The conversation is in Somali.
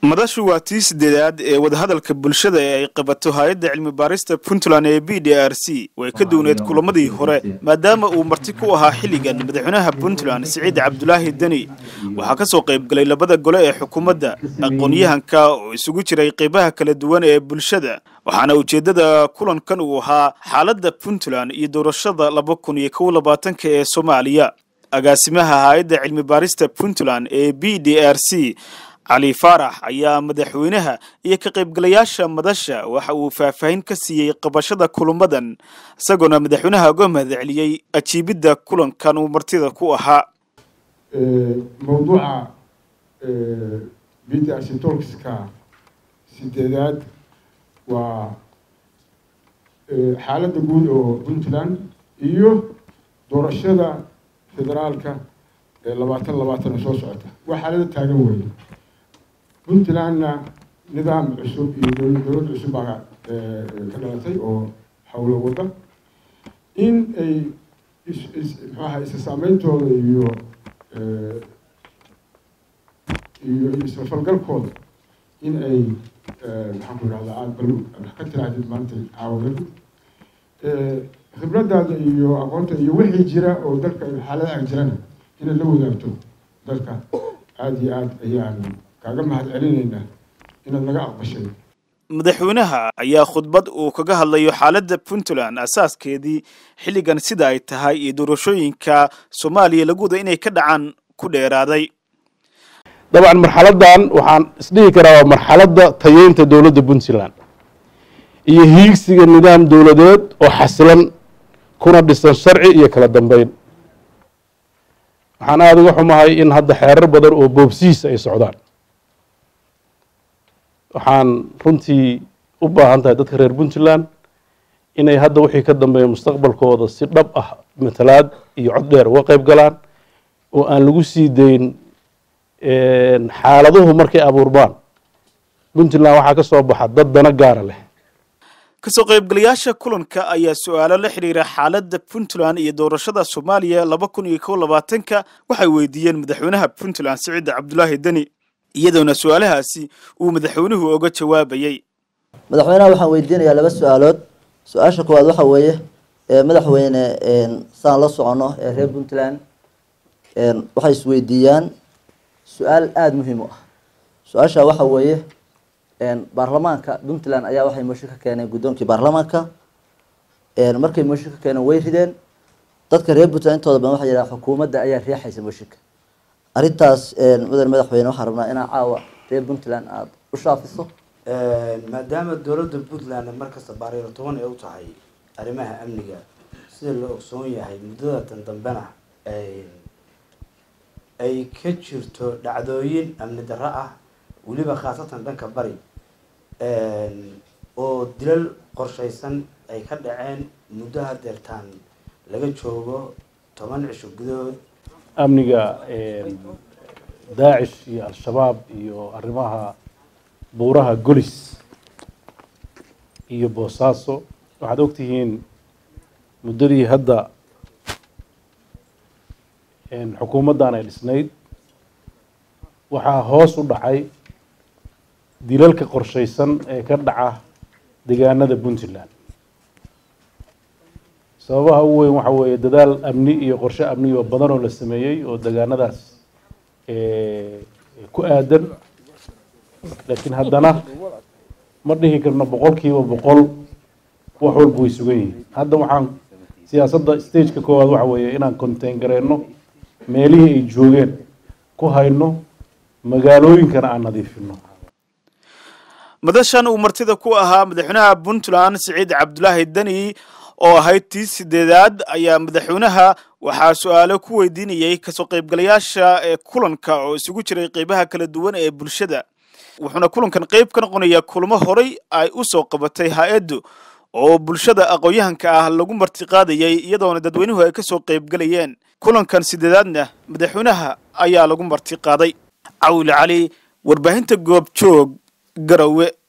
madashu waa tii sideedaad ee wadahadalka bulshada ee ay qabato hay-adda cilmi baarista puntland ee b d r c way ka duwneed kulamadii hore maadaama uu marti ku ahaa xilligan madaxweynaha puntland siciid cabdulaahi deni waxaa ka soo qayb galay labada gole ee xukuumadda aqoon-yahanka oo isugu jiray qeybaha kala duwan ee bulshada waxaana ujeeddada kulankan uu ahaa xaaladda puntland iyo doorashada laba kun iyo kow labaatanka ee soomaaliya agaasimaha hay-adda cilmi baarista puntland ee b d r c cali faarax ayaa madaxweynaha iyo ka qaybgalayaasha madasha waxa uu faahfaahin ka siiyey qabashada kulamadan isagoona madaxweynaha uga mahadceliyey ajiibidda kulankan uu martida ku ahaa mawduuca b d r c tolkska sideedaad waa xaaladda guud oo puntland iyo doorashada federaalka ee labaatan labaatan oo soo socota waa xaalada taagan weeye puntlandna nidaam cusub iyo dowlad cusub baa ka dhalatay oo howlo wada in ay mxuaha isa saameyntooda iyo iyo isfalgalkooda in ay maxaan ku irahdaa aada bal ka tirahdid maanta caawinadu khibradaada iyo aqoonta iyo wixii jira oo dalka xaalada ag jirana inaad la wadaagto dalka aada iyo aada ayaan kaaga mahad celinaynaa inaad naga aqbashay madaxweynaha ayaa khudbad uu kaga hadlayo xaaladda puntland asaaskeedii xilligan sida ay tahay iyo doorashooyinka soomaaliya lagu wada inay ka dhacaan ku dheeraaday dabcan marxaladan waxaan isdhihi karaa waa marxaladda tayeynta dowladda puntland iyo hiigsiga nidaam dowladeed oo xasilan kuna dhisan sharci iyo kala dambeyn waxaan aada uga xumahay in hadda xeerar badan oo boobsihiisa ay socdaan waxaan runtii u baahan tahay dadka reer puntland inay hadda wixii ka dambeeya mustaqbalkooda si dhab ah matalaad iyo cod dheer uga qayb galaan oo aan lagu sii dayn xaaladuhu markay abuurbaan puntland waxaa ka soo baxa dad dana gaara leh kasoo qaybgalayaasha kulanka ayaa su-aalo la xidhiira xaaladda puntland iyo doorashada soomaaliya laba kun iyo kow labaatanka waxay weydiiyeen madaxweynaha puntland siciid cabdulaahi deni iyadoona su-aalahaasi uu madaxweynuhu oga jawaabayey madaxweynaha waxaan weydiinayaa laba su-aalood su-aasha koowaad waxa weeye madaxweyne saan la socono ee reer puntland waxay isweydiiyaan su-aal aada muhiim u ah su-aasha waxa weeye baarlamaanka puntland ayaa waxay mooshin ka keeneen guddoonkii baarlamaanka markay mooshin ka keeneen way rideen dadka reer puntland intooda badan waxa yidhaha xukuumadda ayaa riixaysa mooshinka arrintaas mudan madaxweyne waxaan rabnaa inaa caawa reer puntland aada u shaafiso maadaama dowladda puntland markasta baariiro toban ay u tahay arrimaha amniga sida la ogsoon yahay muddadatan dambena ay ka jirto dhacdooyin amni darro ah weliba khaasatan dhanka bari oo dilal qorshaysan ay ka dhaceen muddo hadeertaan laga joogo toban cisho gudahood amniga daacish iyo al-shabaab iyo arrimaha buuraha golis iyo boosaaso waxaad ogtihiin muddadii hadda xukuumaddan ay dhisnayd waxaa hoos u dhacay dilalka qorshaysan ee ka dhaca deegaanada puntland sababaha ugu weyn waxa weeye dadaal amni iyo qorshe amni oo badan oo la sameeyey oo deegaanadaas ku aadan laakiin haddana ma dhihi karno boqol kiiba boqol wax walba way sugan yihiin hadda waxaan siyaasadda stageka koowaad waxa weeye inaan contain gareyno meelihii ay joogeen ku hayno magaalooyinkana aan nadiifino madashan uu martida ku ahaa madaxweynaha puntland siciid cabdulaahi deni oo ahayd tii sideedaad ayaa madaxweynaha waxaa su-aalo ku weydiinayey kasoo qaybgalayaasha ee kulanka oo isugu jiray qeybaha kala duwan ee bulshada wuxuuna kulankan qeyb ka noqonayaa kulamo horay ay u soo qabatay hay-addu oo bulshada aqoon-yahanka ah lagu martiqaadayay iyadoona dadweynuhu ay kasoo qaybgalayeen kulankan sideedaadna madaxweynaha ayaa lagu martiqaaday cawli cali warbaahinta goob joog garowe